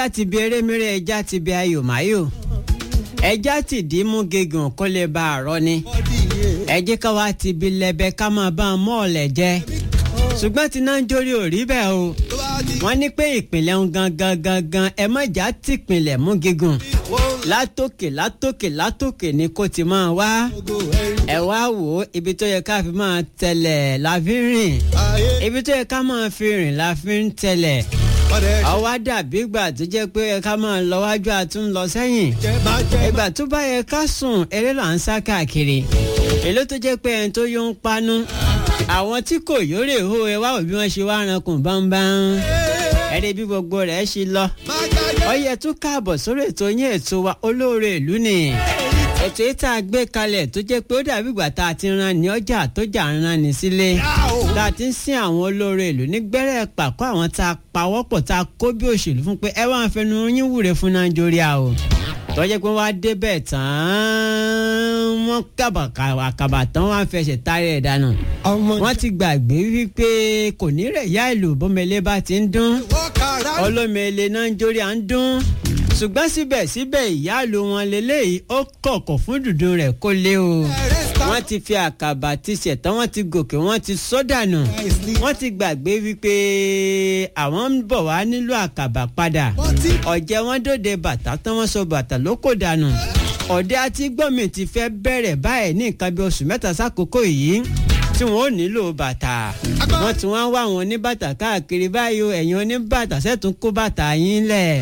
láti bi erémíré ẹja ti bi ayò máyò ẹja ti dì í mú gígùn kó lè ba àrọ ni ẹ jẹ́ ká wá ti bi lẹ́bẹ̀ ká máa bá a mọ́ ọ̀lẹ̀ jẹ ṣùgbọ́n tí náà ń jórí ò rí bẹ́ẹ̀ o wọ́n ní pé ìpìlẹ̀ ń gangan gangan ẹ má jà tìpìlẹ̀ mú gígùn látòkè látòkè látòkè ni kò ti máa wá ẹ wá wò ó ibi tó yẹ ká fi máa tẹ̀lẹ̀ la fi ń rìn ibi tó yẹ ká máa fi rìn la fi ń tẹ̀lẹ̀ àwa dàbí ìgbà tó jẹ́ pé ẹ ká máa lọ wájú àtún lọ sẹ́yìn ìgbà tó bá yẹ ká sùn eré là ń sá káàkiri èló tó jẹ́ pé ẹni tó yó ń panu àwọn tí kò yórè hó ẹ wá wò bí wọ́n ṣe wá rankùn bámbám ẹ̀rí bí gbogbo rẹ̀ ṣe lọ ọyẹ tún káàbọ̀ sórí ètò yín ètò wa olóore ìlú ni ètò yìí tá a gbé kalẹ̀ tó jẹ́ pé ó dàbí ìgbà tá a ti ran ní ọjà tó jà ń ran ní sílé tá a ti ń sin àwọn olóore ìlú ní gbẹ́rẹ́ pàkó àwọn tá a pawọ́pọ̀ tá a kó bí òṣèlú fún pé ẹ wá ń fẹnu yín wúre fún nàìjíríà o tó jẹ́ pé wọ́n á débẹ̀ tán wọ́n kàbàkàbà tán wọ́n á fẹsẹ̀ táré ẹ̀ dànù wọ́n ti gbàgbé wípé kò ní rẹ̀ yá ìlú bọ́mẹlẹ́ bá ti ń dún olómele náà ń jórí à ń dún ṣùgbọ́n síbẹ̀síbẹ̀ ìyáàlú wọn lélẹ́yìí ó kọ̀kọ̀ fún dùdú rẹ̀ kó lé o wọ́n ti fi àkàbà ti ṣẹ̀tàn wọ́n ti gòkè wọ́n ti sọ́dànù wọ́n ti gbàgbé wípé àwọn ń bọ̀ wá nílò àkàbà padà ọ̀jẹ̀ wọn dòde bàtà tán wọ́n sọ bàtà ló kò dànù ọ̀dẹ àti gbọ́mi ti fẹ́ bẹ̀rẹ̀ báyìí ní nǹkan bí oṣù mẹ́ta sákòókò yìí tí wọn ò nílò bàtà wọn tí wọn wá àwọn oníbàtà káàkiri báyìí ẹ̀yin oníbàtà sẹ́tún kó bàtà yín lẹ̀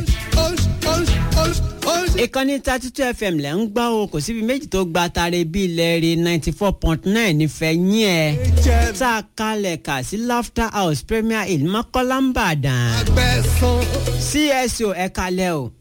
ìkànnì thirty two fm lẹ́ ń gbọ́ o kò síbi méjì tó gba tare bíi ilẹ̀ rí ninety four point nine nífẹ̀ẹ́ yín ẹ̀ tá a kalẹ̀ kà sí laughter house premier hill mọ́kọ́lá ń bàdàn cso ẹ̀ kalẹ̀ o.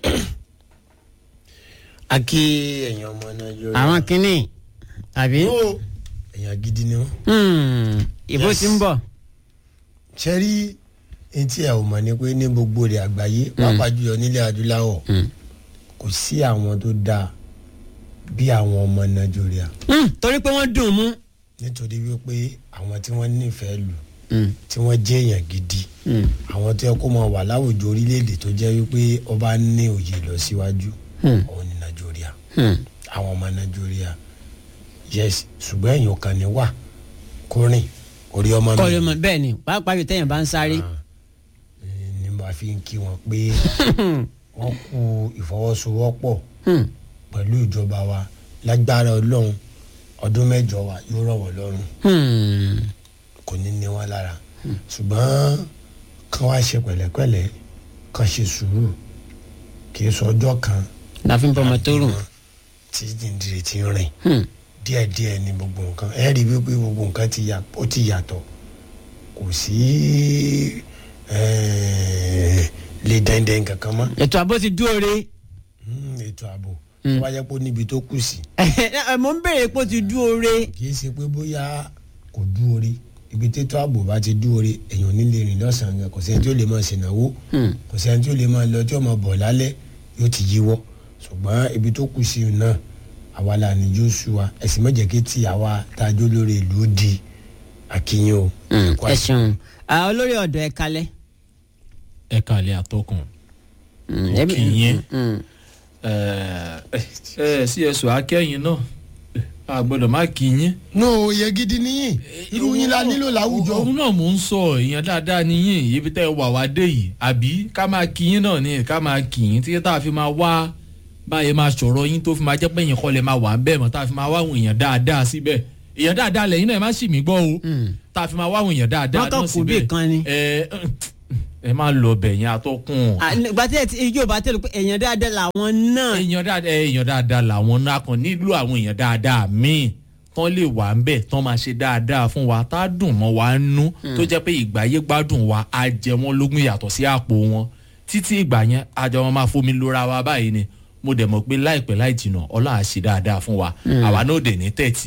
a kí ẹ̀yin ọmọ nàìjíríà. àwọn kìnnì àbí. èèyàn gidi ni wọn. ìbò ti ń bọ̀. ṣe rí etí ẹ ò mọ̀ ni pé ní gbogbo rẹ̀ àgbáyé pàápàá jùlọ nílẹ̀ adúláwọ̀ kò sí àwọn tó dáa bí àwọn ọmọ nàìjíríà. torí pé wọ́n dùn mú. nítorí wípé àwọn tí wọ́n nífẹ̀ẹ́ lù tí wọ́n jẹ́ èèyàn gidi àwọn tó yẹ kó máa wà láwùjọ orílẹ̀-èdè tó jẹ́ wípé ọba ní òye lọ síwájú òun ní nàìjíríà àwọn ọmọ nàìjíríà yes ṣùgbọ́n èèyàn kan ní wà kórìn orí ọmọ mi. kọ́ọ̀lù mọ̀ bẹ́ẹ̀ ni pàápàá yóò tẹ̀yìn bá ń sáré. ni mo fi ń kí wọn pé wọ́n kú ìfọwọ́sowọ́pọ̀ pẹ̀lú ìjọba wa lágbára ọlọ́run ọdún mẹ́jọ wa yóò rọ̀ wọ́n lọ́rùn kò ní ní wọn lára ṣùgbọ́n kán wá ṣe pẹ̀lẹ́pẹ̀lẹ́ kán ṣe sùúrù kì í sọ ọjọ́ kan láfi ń bọ́mọ tó rùn. tí dìndìrì ti rìn díẹ̀díẹ̀ ni gbogbo nǹkan ẹ rí i wípé gbogbo nǹkan ó ti yàtọ̀ kò sí lè dẹ́ndẹ́n kankan mọ́. ètò ààbò ti dúró re. ètò ààbò tó bá yẹ kó níbi tó kù sí. mo ń béèrè pé ó ti dúró re. kì í ṣe pé bóyá kò dúró re ibi tètò ààbò bá ti dúró re èèyàn nílé rìn lọ́sàn-án kò sẹ́ni tí ó lè máa ṣènáwó kò sẹ́ni tí ó lè máa lọ tí ó máa bọ̀ lálẹ́ yóò ti yíwọ́ ṣùgbọ́n ibi tó kù sí náà àwa la ní joshua ẹ̀sìn mẹ́jẹ̀kẹ́ tí àwa tájọ́ lórí ìlú di akínyìn o. ẹ ṣeun olórí ọ̀dọ̀ ẹ kalẹ̀. ẹ kalẹ̀ àtọkùn kì í yẹn cso akẹ́yìn náà a gbọ́dọ̀ má kì í yín. no oyè gidi níyìn irú yín la nílò láwùjọ. òun náà mò ń sọ èèyàn dáadáa níyìn ibi tẹ́ wà wá dé yìí àbí ká máa kì í yín náà ni ká máa kì í tí tá a fi máa wá báyìí máa sọ̀rọ̀ yín tó fi máa jẹ́ pé èèyàn kọ́ lè máa wà ń bẹ́ẹ̀ mọ́ tá a fi máa wá àwọn èèyàn dáadáa síbẹ̀ èèyàn dáadáa lẹ́yìn náà ẹ má sì mí gbọ́ o tá a fi máa wá àwọn èèyàn dáadáa náà síbẹ̀ ẹ ẹ má lọ bẹ̀ yẹn atọ́kùn. gbàtí ẹ ti ijó bá tẹ̀lé pé èèyàn dáadáa làwọn náà. èèyàn dáadáa èèyàn dáadáa làwọn náà kàn nílò àwọn èèyàn dáadáa míì tán lè wà ń bẹ̀ tán máa ṣe dáadáa fún wa tá a dùn mọ́ wa nú tó jẹ́ pé ìgbáyé gbádùn wa á jẹ wọ́n lógún yàtọ̀ sí àpò wọn títí ìgbà yẹn àjọ wọn máa fomi lóra wa báyìí ni mo dẹ̀ mọ̀ pé láìpẹ́ láì jìnnà ọlọ́run á ṣe dáadáa fún wa àwa náà dẹ̀ ní tẹ̀tì.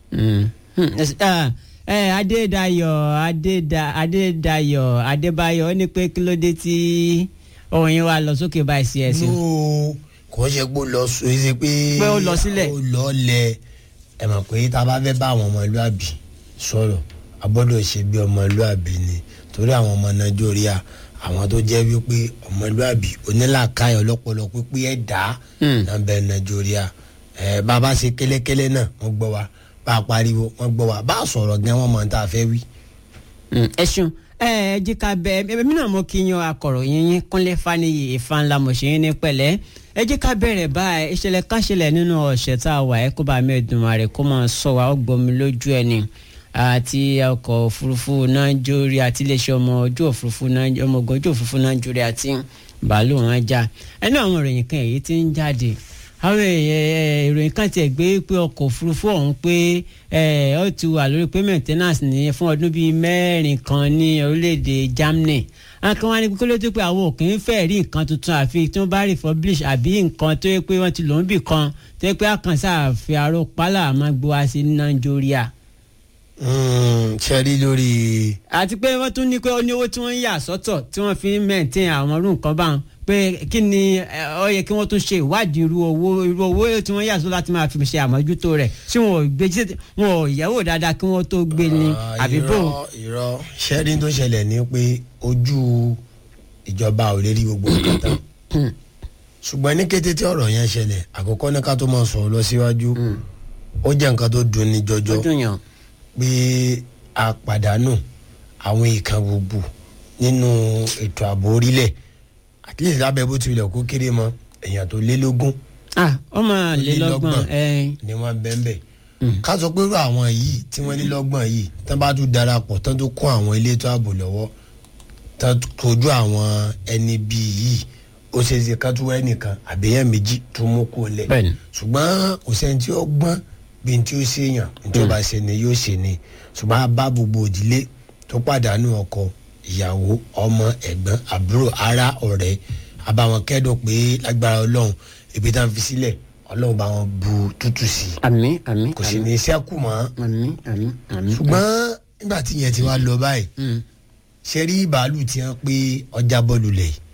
adédayọ̀ adéda adédayọ̀ adébáyọ̀ ó ní pé kí ló dé tí ohun yín wá lọ sókè báyìí sí ẹsẹ̀. no kò ṣe pé ó lọ sọ ẹ ṣe pé Pé ó lọ sílẹ̀. ó lọ lẹ ẹ mọ̀ pé tá a bá fẹ́ bá àwọn ọmọlúàbí sọ̀rọ̀ a gbọ́dọ̀ ṣe bí ọmọlúàbí ni torí àwọn ọmọ nàìjíríà àwọn tó jẹ́ wípé ọmọlúàbí onílàkàyè ọlọ́pọlọ pípé ẹ̀dá náà bẹ nàìjíríà ẹ bàbá ṣe kẹ́lẹ́kẹ́lẹ́ náà wọ́n gbọ́ wa bá a pariwo wọ́n gbọ́ wa bá a sọ̀rọ̀ gan wọ́n mọ̀ ní tá a fẹ́ wí. ẹ ṣeun ẹ ẹ jí ká bẹ ẹ mi náà mo kí yan akọ̀ròyìn yín kúnlẹ̀ faniyi ìfanla mọ̀ṣẹ́yìn ní pẹ̀lẹ́ ẹ jí ká bẹ̀rẹ̀ báyìí ìṣẹ̀lẹ̀ kan ṣẹlẹ̀ nínú ọ̀sẹ̀ tá a wà ẹ́ kó bá mi Èdùmàrè kó máa sọ wa ó gbomi lójú ẹni àti ọkọ̀ òfurufú nàìjíríà àti iléeṣẹ́ ọmọ ojú òfurufú Nàìj- ọmọ ogun ojú òfurufú nàìjíríà àti bàálù wọn já ẹnu àwọn ìròyìn kan èyí tí ń jáde àwọn èèyàn ìròyìn kan tiẹ̀ gbé pé ọkọ̀ òfurufú ọ̀hún pé ẹ, ó ti wà lórí pé maintenance ní fún ọdún bíi mẹ́rin kan ní orílẹ̀-èdè Germany àwọn kan wá ní kókó ló tó pé àwọn òkè ń fẹ́ rí nǹkan tuntun àfi tí wọ́n bá republish àbí nǹkan tó yẹ pé wọ́n ti lòún bì kan tó yẹ pé àkànṣe àfi àrò pálá máa gbé wá sí Nàìjíríà ṣe rí lórí àti pé wọ́n tún ní pé ó ní owó tí wọ́n ń yà sọ́tọ̀ tí wọ́n fi ń maintain àwọn irú nǹkan báwọn pé kí ni ẹ, ó yẹ kí wọ́n tún ṣe ìwádìí irú owó irú owó tí wọ́n yà sọ́tọ̀ láti máa fi ṣe àmójútó rẹ̀ tí wọn ò gbé jí wọn ò yẹ̀wò dáadáa kí wọ́n tó gbé ní Ah, àbí bò. irọ́ irọ́ ṣẹ́rí tó ṣẹlẹ̀ ni pé ojú ìjọba ò lè rí gbogbo nǹkan tán ṣùgbọ́n ní kété tí ọ̀rọ̀ yẹn ṣẹlẹ̀ àkọ́kọ́ ní ká tó máa sọ̀rọ̀ lọ síwájú ó jẹ́ nǹkan tó dùn ní jọjọ ó dùn yàn. pé a pàdánù àwọn ìkan gbogbo nínú ètò ààbò orílẹ̀ at least lábẹ́ bó tilẹ̀ kó kéré mọ́ èèyàn tó lé lógún ah ọmọ lélọ́gbọ̀n lélọ́gbọ̀n. ẹ ni wọ́n bẹ́ẹ̀ bẹ́ẹ̀ ká sọ pé irú àwọn yìí tí wọ́n lé lọ́gbọ̀n yìí tán bá tún darapọ̀ tán tó kún àwọn elétò ààbò lọ́wọ́ tán kojú àwọn ẹni bíi yìí ó ṣe é ṣe ká tún wá ẹnìkan àbẹ̀yẹ méjì tó mú kó lẹ̀ Bẹ́ẹ̀ni. ṣùgbọ́n kò sẹ́ni tí ó gbọ́n bí n tí ó ṣe yàn n tí ó bá ṣe ni yóò ṣe ni ṣùgbọ́n a bá gbogbo òdílé tó pàdánù ọkọ ìyàwó ọmọ ẹ̀gbọ́n àbúrò ará ọ̀rẹ́ a bá wọn kẹ́dùn pé lágbára ọlọ́run ibi tá à ń fi sílẹ̀ ọlọ́run bá wọn bu tútù sí i àmín àmín kò sì ní í ṣẹ́kù mọ́ àmín àmín àmín. ṣùgbọ́n nígbà tí yẹn ti wá lọ báyìí Mm. ṣe rí bàálù tí wọ́n pé ọjà bọ́ọ̀lù lẹ̀ yìí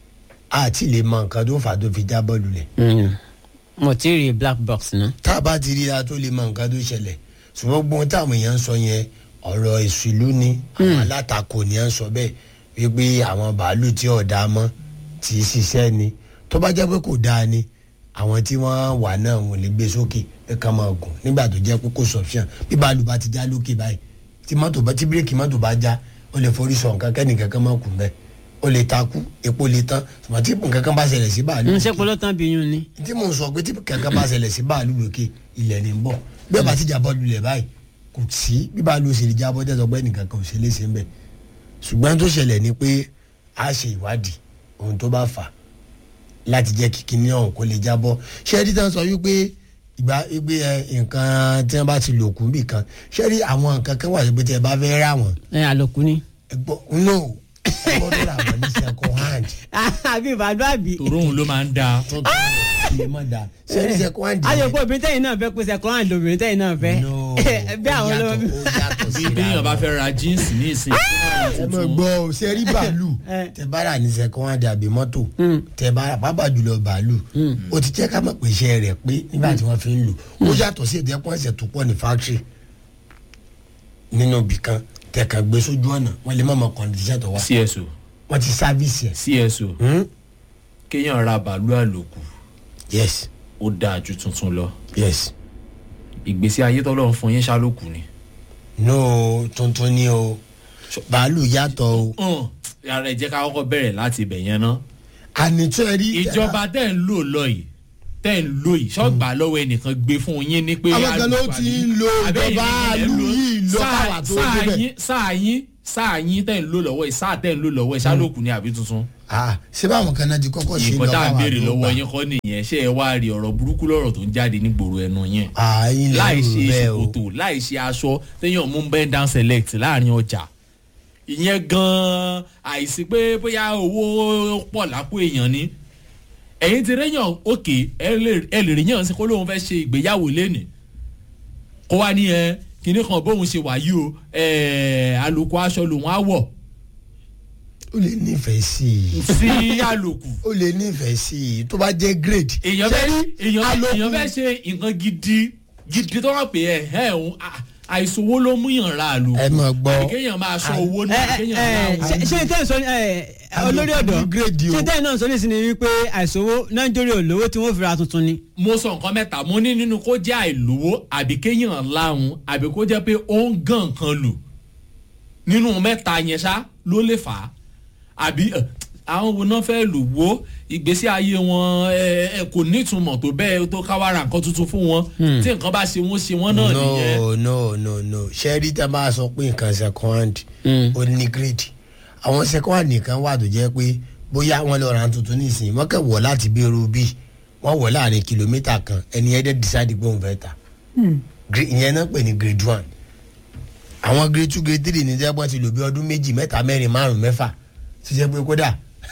àti lè mọ nǹkan tó fà á tó fi já bọ́ọ̀lù lẹ̀ Mm. mo ti rí black box náà. tá a bá ti rí a tó lè mọ nǹkan tó ṣẹlẹ̀ ṣùgbọ́n gbogbo ohun táwọn èèyàn ń sọ yẹn ọ̀rọ̀ ìṣìlú ni àwọn alátakò ni à ń sọ bẹ́ẹ̀ wípé àwọn bàálù tí ò dáa mọ́ tí í ṣiṣẹ́ ni tó bá jẹ́ pé kò dáa ni àwọn tí wọ́n wà náà wọ́n lè gbé sókè ẹ kàn máa gùn nígbà tó jẹ́ pé kò sọ̀fíàn bí bàálù bá ti já lókè báyìí tí mọ́tò bá tí bírèkì mọ́tò bá já ó lè forí sọ nǹkan kẹ́nìkan kan máa kù bẹ́ẹ̀ ó lè takú epo lè tán ṣùgbọ́n tí nǹkan kan bá ṣẹlẹ̀ sí bàálù ń ṣe polótán bí yún ni. tí mò ń sọ pé tí kankan bá ṣẹlẹ̀ sí báàlú lókè ilẹ̀ ní bọ̀ bí ọba ti jábọ́ lulẹ̀ báyìí kò sí bí báàlú ṣe lè jábọ́ tẹ̀sán pé nìkan kan ò ṣe léṣe ń bẹ̀ ṣùgbọ́n tó ṣẹlẹ̀ ni pé a ṣe ìwádìí ohun tó bá fà á láti jẹ́ kí kíní ọ̀hún kó lè jábọ́ ṣé ẹni tán sọ wípé ìgbà wípé ẹ, nǹkan tí wọ́n bá ti lò kún bì kan ṣé rí àwọn nǹkan kan wà pé tí ẹ bá fẹ́ rà wọ́n ẹ àlòkù ni. ẹ gbọ́ no ẹ gbọ́dọ̀ rà wọ́n ní second hand àbí ìbàdàn àbí. tòróhùn ló máa ń da tuntun ilé mọ̀ dá ṣé rí second hand yẹn- ayọ̀pọ̀ obìnrin tẹ́yìn náà fẹ́ pèsè ẹ̀kọ́ àǹdí obìnrin tẹ́yìn náà fẹ́. No, bí àwọn ó ló. yàtọ̀, ó yàtọ̀ bí síra béèyàn bá wọn. fẹ́ ra jíǹsì ní ìsìn ẹ mọ̀ gbọ́ ọ ṣe rí bàálù Eh. tẹ bá rà ní sẹ́kọ́n àdàbí mọ́tò tẹ bá rà pápá jùlọ bàálù ó ti jẹ́ ká mọ̀ pé iṣẹ́ rẹ̀ pé nígbà tí wọ́n fi ń lò ó yàtọ̀ sí ìdẹ́kùn ẹ̀sẹ̀ tó pọ̀ ní fáktírì nínú ibì kan tẹ̀kàn gbé sójú ọ̀nà wọ́n lè má mọ kọ́ndíṣẹ́ tó wá cso wọ́n ti sáfíìsì ẹ̀. cso Hmm? kéèyàn ra bàálù àlòkù yes ó dáa ju tuntun lọ yes ìgbésí ayé tọ́lọ́run fún yín ṣálòkù ni. no tuntun ni o bàálù yàtọ̀ o hàn ara ẹ̀ jẹ́ ká kọ́kọ́ bẹ̀rẹ̀ láti ibẹ̀ yẹn ná. ànitọ́ ẹ rí ìjọba tẹ́ ń lò lọ yìí tẹ́ ń lò yìí ṣọ́gbà lọ́wọ́ ẹnìkan gbé fún yín ní pé. Àwọn kan ló àlùkò ti ń lo àbí ìjọba ẹ̀yin ìlú lẹ yìí lọ sáà- káwà tó sáà débẹ̀. yín- sáà yín sáà yín tẹ́ ń lò lọ́wọ́ yìí sáà tẹ́ ń lò lọ́wọ́ yìí ṣálòkù ni àbí tuntun. ah ṣé báwọn kan náà ti kọ́kọ́ ṣe nǹkan tá à ń káwa béèrè tó lọ́wọ́ gbà? yín kọ́ nìyẹn ṣé ẹ wá rí ọ̀rọ̀ burúkú lọ́rọ̀ tó ń jáde nígboro ẹnu yẹn ààyè láì ṣe bẹ́ẹ̀ o ṣòkòtò láì ṣe aṣọ téèyàn mú bend down select láàrin ọjà ìyẹn gan-an àìsí pé bóyá owó pọ̀ lápò èèyàn ni ẹ̀yin ti réyàn òkè ẹ lè ẹ lè ríyàn sí kó lóun fẹ́ ṣe ìgbéyàwó lẹ́nìí kó wá ní ẹ kinní kan bóun ṣe wà yìí o ẹ àlòkù aṣọ lòun á wọ̀ ó lè nífẹ̀ẹ́ sí i sí àlòkù ó lè nífẹ̀ẹ́ sí i tó bá jẹ́ grade. èèyàn fẹ́ Ṣé rí èèyàn àlòkù- èèyàn fẹ́ ṣe nǹkan gidi gidi tó wà pé ẹ ẹ òun ah, àìsówó ló mú yàn ra àlò ẹ mọ̀ gbọ́. àbí kéèyàn máa sọ owó ẹ náà ẹ kéèyàn ẹ máa ṣe ṣe tẹ́ ẹ̀ sọ ẹ olórí ọ̀dọ́ Upgrade o. ṣe tẹ́ ẹ̀ náà sọ nísìnyí wípé àìsówó nàìjíríà olówó tí wọ́n fi ra tuntun ni. mo sọ nǹkan mẹ́ta mo ní nínú kó jẹ́ àìlówó àbí kéèyàn láhùn àbí kó jẹ́ pé ó ń gàn kan lò nínú mẹ́ta yẹn ṣá ló lè fà á àbí ẹ, àwọn wo náà fẹ́ lò wó ìgbésí ayé wọn ẹ, ẹ, kò nítumọ̀ tó bẹ́ẹ̀ tó káwára nǹkan tuntun fún wọn tí nǹkan bá ṣe wọ́n ṣe wọ́n náà nìyẹn. no no no no ṣẹ́rí tá a bá sọ pé nǹkan second hand ó ní grid àwọn second hand nìkan wà tó jẹ́ pé bóyá wọ́n lọ ra tuntun nísìnyí wọ́n kẹ́ wọ̀ láti bí irú bí wọ́n wọ̀ láàrin kìlómítà kan ẹni ẹ̀dẹ̀ decide pé òun fẹ́ ta Gre- ìyẹn náà pè ní grade one àwọn grade two grade three ní jẹ́pọ̀ ti lò bí ọdún méjì mẹ́ta mẹ́rin márùn mẹ́fà ti jẹ́ pé kódà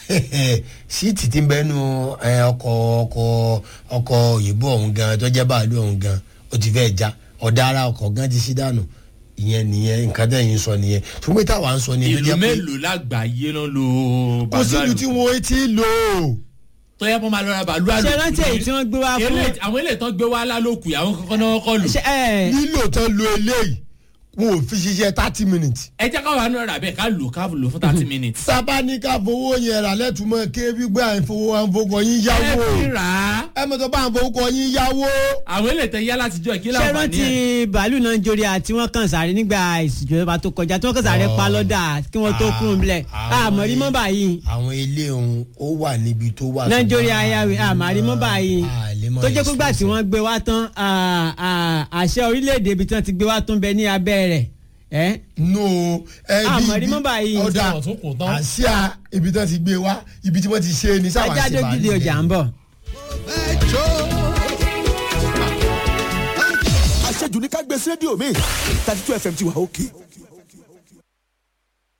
síìtì ti ń bẹ́nu ẹ, ọkọ̀ ọkọ̀ ọkọ̀ òyìnbó ọ̀hún gan tó jẹ́ báàlú ọ̀hún gan ó ti fẹ́ já ọ̀dà ara ọkọ̀ gan ti sí dànù ìyẹn nìyẹn nǹkan tẹ̀yìn sọ nìyẹn ṣùgbọ́n táwa ń sọ ni tó ìlú jẹ́ pé mélòó lágbàáyé ló ń lo kò sí ìlú tí wọ́n ti lò ó. tó yẹ kó máa lọ ra bàálù àlòkù ṣe rántí èyí tí wọ́n gbé wá fún. Eléyìí- àwọn eléyìí tán gbé wá lálòkù àwọn kankan náà kọ́ lù. ṣe ẹ lílò tán lo eléyìí wọn ò fi ṣiṣẹ́ thirty minutes. ẹ jẹ́ káwọn àánú rà bẹ́ẹ̀ ká lò ká lò fún thirty minutes. sábà ní ká fowó yẹn rà lẹ́tùmọ̀ ké wípé à ń fowó à ń fowó yín ẹ yáwó fi rà á. ẹ mọ̀ tó bá à ń fowó yín yáwó. àwọn eléyìí tẹ yá láti jọ kí ṣe láǹfààní rántí ẹ̀. bàálù nàìjíríà tí wọ́n kàn sáré nígbà ìṣèjọba tó kọjá tí wọ́n kàn sáré pa lọ́dà kí wọ́n tó kúrò nílẹ̀ àmọ́ rí mọ́ báyìí àwọn ilé òun ó wà níbi tó wà. nàìjíríà ayáwé àmọ́ rí mọ́ báyìí tó jẹ́ pé gbà tí wọ́n gbé wá tán à, à, àṣẹ orílẹ̀-èdè ibi tí wọ́n ti gbé wá tán bẹ ní abẹ́ rẹ̀ ẹ́ no ẹ bí Àmọ́ rí mọ́ báyìí. ọ̀dà Sáwọn tó kù tán. àṣìá ibi tí wọ́n ti gbé wá ibi tí wọ́n ti ṣe ni sáwà ajá ṣe dójú di ọjà ń bọ̀. àṣejù ní ká gbé sí rédíò mi thirty two fm ti wà òkè